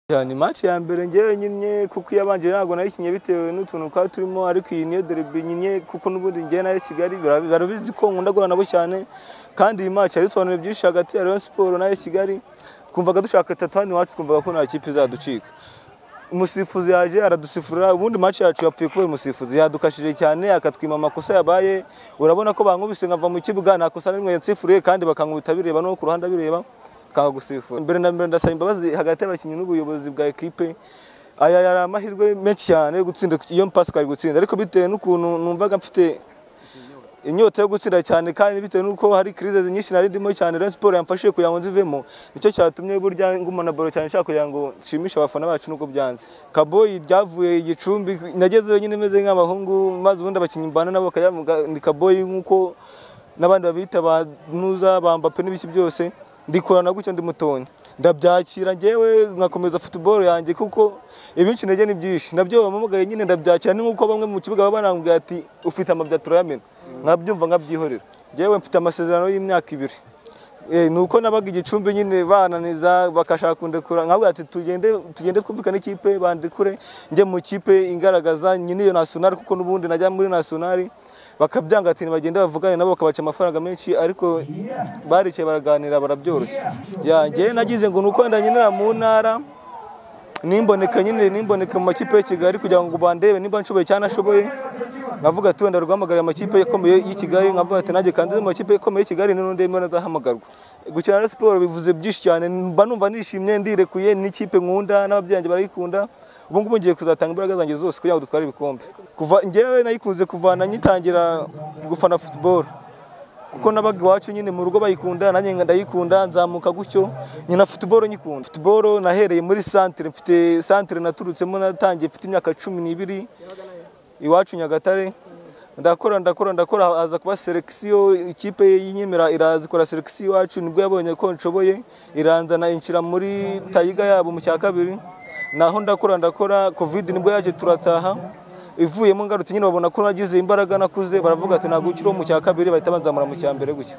cyane match ya mbere ngewe nyinnye kuko iyabanje ntabwo nayikinnye bitewe n'utuntu twari turimo ariko iyi niyo derby nyinnye kuko n'ubundi ngewe nayo Kigali barabizi ko nkunda guhura nabo cyane kandi iyi match yari isobanuye byinshi hagati ya Rayon Sports na Kigali twumvaga dushaka itatu hano iwacu twumvaga ko nta kipe izaducika umusifuzi yaje aradusifura ubundi match yacu yapfuye kubera umusifuzi yadukashije cyane akatwima amakosa yabaye urabona ko bankubise nkava mu kibuga nta kosa na rimwe yansifuriye kandi bakankubita bireba no ku ruhande abireba kanga gusifura mbere na mbere ndasaba imbabazi hagati y'abakinnyi n'ubuyobozi bwa ekipe aya yari amahirwe menshi cyane yo gutsinda iyo mpasi twari gutsinda ariko bitewe n'ukuntu numvaga mfite inyota yo gutsinda cyane kandi bitewe n'uko hari crise nyinshi nari ndimo cyane Rayon Sports yamfashije kugira ngo nzivemo nicyo cyatumye burya nguma na balo cyane nshaka kugira ngo nshimishe abafana bacu nuko byanze Kaboyi ryavuye igicumbi nageze nyine meze nk'abahungu maze ubundi abakinnyi mbana nabo kayavuga ni Kaboyi nkuko n'abandi babita ba nuza bambape n'ibiki byose ndikorana gutyo ndi mutonya ndabyakira ngewe nkakomeza football yanjye kuko ibinshi ntege ni byinshi nabyo bamugaye nyine ndabyakira ni nkuko bamwe mu kibuga baba banambwira ati ufite amabya turayamena nkabyumva nkabyihorera ngewe mfite amasezerano y'imyaka ibiri ni uko nabaga igicumbi nyine bananiza bakashaka kundekura nkavuga ati tugende tugende twumvikane ikipe bandekure njye mu kipe ingaragaza nyine iyo nasionari kuko n'ubundi najya muri nasionari bakabyanga ati bagende bavugane nabo bakabaca amafaranga menshi ariko baricaye baraganira barabyoroshye yanjye nagize ngo nuko wenda nyinera mu ntara nimboneka nyine nimboneka mu makipe ya Kigali kugira ngo bandebe nimba nshoboye cyane ashoboye nkavuga ati wenda rwamagara amakipe akomeye y'i Kigali nkavuga ati nanjye kandi mu makipe akomeye y'i Kigali n'undi mbona azahamagarwa gukina na siporo bivuze byinshi cyane mba numva nishimye ndirekuye n'ikipe nkunda n'ababyeyi banjye barayikunda ubu ngubu ngiye kuzatanga imbaraga zanjye zose kugira ngo dutware ibikombe kuva ngewe nayikunze kuvana nyitangira gufana football kuko nabaga iwacu nyine mu rugo bayikunda nanjye ndayikunda nzamuka gutyo nyina football nyikunda football nahereye muri centre mfite centre naturutsemo natangiye mfite imyaka cumi n'ibiri iwacu Nyagatare ndakora ndakora ndakora aza kuba selection ikipe yinyemera iraza ikora selection iwacu nibwo yabonye ko nshoboye iranzana inshira muri tayiga yabo mu cya kabiri naho ndakora ndakora covid nibwo yaje turataha ivuyemo ngarutse nyine babona ko nagize imbaraga nakuze baravuga ati ntabwo ukiriho mu cya kabiri bahita banzamura mu cya mbere gutyo